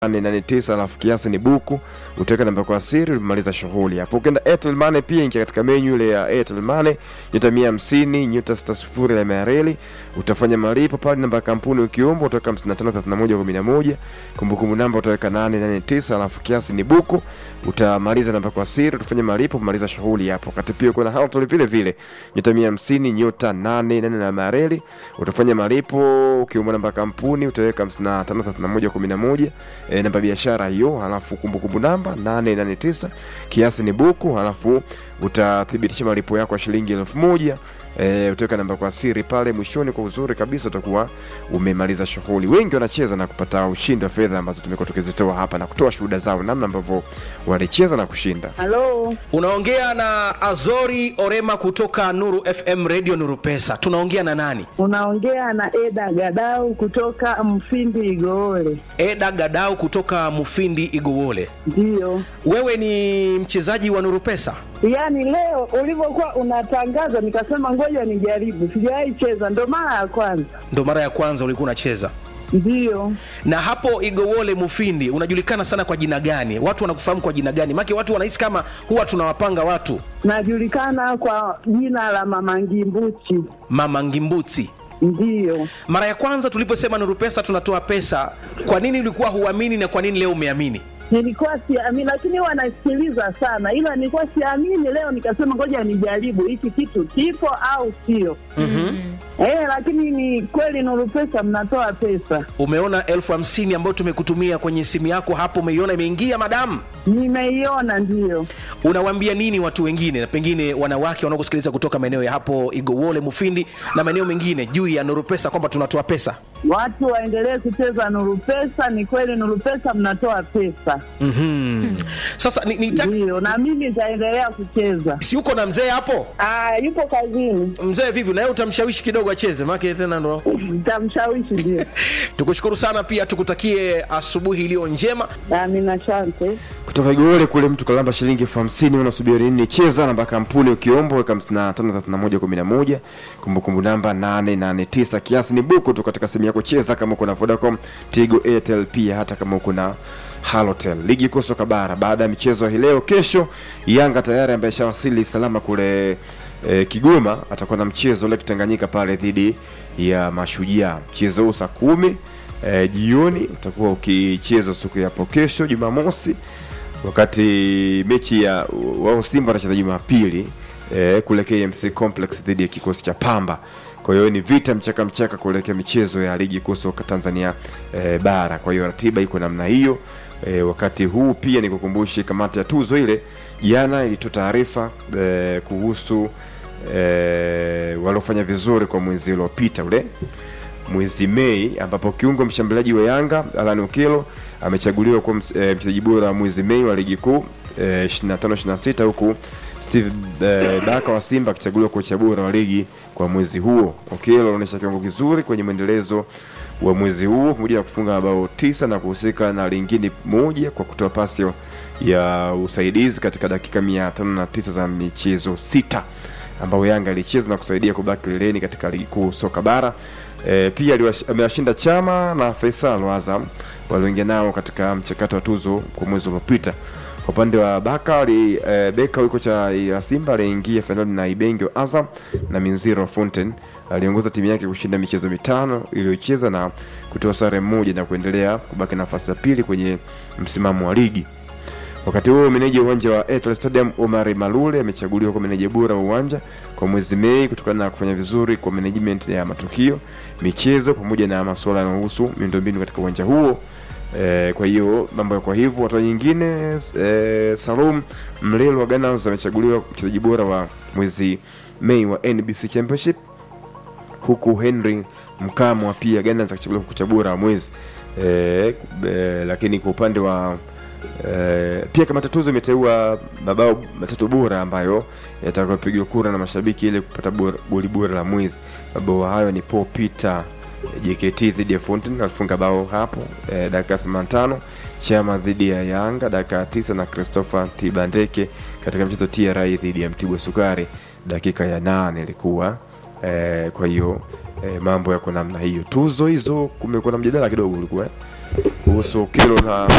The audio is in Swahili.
889 alafu kiasi ni buku, utaweka namba kwa siri, umaliza shughuli hapo. Ukienda Airtel Money pia ingia katika menu ile ya Airtel Money nyota 150 nyota 60 ya Mereli, utafanya malipo pale, namba ya kampuni ukiomba utaweka 553111, kumbukumbu namba utaweka 889 alafu kiasi ni buku, utamaliza namba kwa siri, utafanya malipo, umaliza shughuli hapo. Wakati pia kuna Hoteli vile vile nyota 150 nyota 88 na Mereli, utafanya malipo, ukiomba namba ya kampuni utaweka 553111 e, namba ya biashara hiyo, halafu kumbukumbu namba 889 kiasi ni buku, halafu utathibitisha malipo yako ya shilingi elfu moja e, utaweka namba kwa siri pale mwishoni. Kwa uzuri kabisa utakuwa umemaliza shughuli. Wengi wanacheza na kupata ushindi wa fedha ambazo tumekuwa tukizitoa hapa na kutoa shuhuda zao namna ambavyo walicheza na kushinda. Halo, Unaongea na Azori Orema kutoka Nuru FM Radio Nuru Pesa. Tunaongea na nani? unaongea na Eda Gadau kutoka Mfindi Igoole. Eda Gadau kutoka Mufindi Igowole. Ndiyo, Wewe ni mchezaji wa Nuru Pesa? yaani leo ulivyokuwa unatangaza nikasema ngoja nijaribu, sijawahi cheza, ndo mara ya kwanza. Ndo mara ya kwanza ulikuwa unacheza. Ndiyo, Na hapo Igowole Mufindi unajulikana sana kwa jina gani? Watu wanakufahamu kwa jina gani? Maana watu wanahisi kama huwa tunawapanga watu najulikana kwa jina la Mama Ngimbuchi. Mama Ngimbuti. Ndiyo, Mara ya kwanza tuliposema Nuru Pesa tunatoa pesa, kwa nini ulikuwa huamini na kwa nini leo umeamini? nilikuwa siamini, lakini huwa nasikiliza sana, ila nilikuwa siamini. Leo nikasema ngoja nijaribu hiki kitu kipo au sio. Eh, lakini ni kweli Nuru Pesa mnatoa pesa. Umeona elfu hamsini ambayo tumekutumia kwenye simu yako hapo, umeiona imeingia madamu? Nimeiona, ndiyo. Unawaambia nini watu wengine, na pengine wanawake wanaokusikiliza kutoka maeneo ya hapo Igowole, Mufindi na maeneo mengine juu ya Nuru Pesa kwamba tunatoa pesa? Watu waendelee kucheza Nuru Pesa. Ni kweli Nuru Pesa mnatoa pesa, Mhm. Sasa ni, ni ndiyo, na mimi nitaendelea kucheza. si uko na mzee hapo? Ah, yupo kazini, Mzee vipi, na yeye utamshawishi kidogo acheze, maana tena ndo. nitamshawishi. Ndio, Tukushukuru sana, pia tukutakie asubuhi iliyo njema. amina, asante. kutoka Igowole kule mtu kalamba shilingi elfu hamsini unasubiri nini? Cheza namba kampuni ukiomba weka 553111 kumbukumbu namba 889 kiasi ni buku tu katika simu yako. Cheza kama uko na Vodacom, Tigo, Airtel pia hata kama uko na Halotel. Ligi kuu soka bara baada ya michezo hii leo, kesho Yanga tayari ambaye shawasili salama kule e, Kigoma atakuwa na mchezo ule Tanganyika pale dhidi ya Mashujaa. Mchezo huu saa kumi e, jioni utakuwa ukichezwa siku ya hapo kesho Jumamosi wakati mechi ya wao Simba wanacheza Jumapili eh, kule KMC Complex dhidi ya kikosi cha Pamba. Kwa hiyo ni vita mchaka mchaka kuelekea michezo ya ligi kuu soka Tanzania eh, bara. Kwa hiyo ratiba iko namna hiyo. Eh, wakati huu pia nikukumbushe kamati ya tuzo ile jana ilitoa taarifa eh, kuhusu eh, waliofanya vizuri kwa mwezi uliopita ule mwezi Mei ambapo kiungo mshambuliaji wa Yanga Alan Okello amechaguliwa kuwa ms- eh, mchezaji bora wa mwezi Mei wa ligi kuu eh, 25 26 huku Steve eh, Baka wa Simba akichaguliwa kocha bora wa ligi kwa mwezi huo. Okello anaonyesha kiwango kizuri kwenye mwendelezo wa mwezi huo pamoja na kufunga mabao tisa na kuhusika na lingine moja kwa kutoa pasi ya usaidizi katika dakika 509 za michezo sita ambao Yanga ilicheza na kusaidia kubaki kileleni katika ligi kuu soka bara. E, pia aliwash- amewashinda Chama na Faisal wa Azam walioingia nao katika mchakato wa tuzo kwa mwezi uliopita. Kwa upande wa Baka ali, e, Beka yuko cha ya Simba aliingia fainali na Ibenge wa Azam na Minziro wa Fountain aliongoza timu yake kushinda michezo mitano iliyocheza na kutoa sare moja na kuendelea kubaki nafasi ya pili kwenye msimamo wa ligi. Wakati huo meneja wa uwanja wa Airtel Stadium Omar Malule amechaguliwa kwa meneja bora wa uwanja kwa mwezi Mei kutokana na kufanya vizuri kwa management ya matukio, michezo pamoja na masuala yanayohusu miundombinu katika uwanja huo. E, kwa hiyo mambo kwa hivyo watu nyingine e, Salum Mlelo wa Gunners amechaguliwa mchezaji bora wa mwezi Mei wa NBC Championship huku Henry Mkamwa pia Gunners akichaguliwa kocha bora wa mwezi e, e, lakini kwa upande wa e, pia kama tatuzo imeteua mabao matatu bora ambayo yatakayopigwa kura na mashabiki ili kupata bora- goli bora la mwezi. Mabao hayo ni Paul Peter JKT dhidi ya Fountain alifunga bao hapo e, dakika 85, Chama dhidi ya Yanga dakika ya 9 na Christopher Tibandeke katika mchezo TRA dhidi ya Mtibwa Sukari dakika ya nane ilikuwa e, kwa hiyo e, mambo yako namna hiyo. Tuzo hizo kumekuwa na mjadala kidogo ulikuwa eh? kuhusu kilo la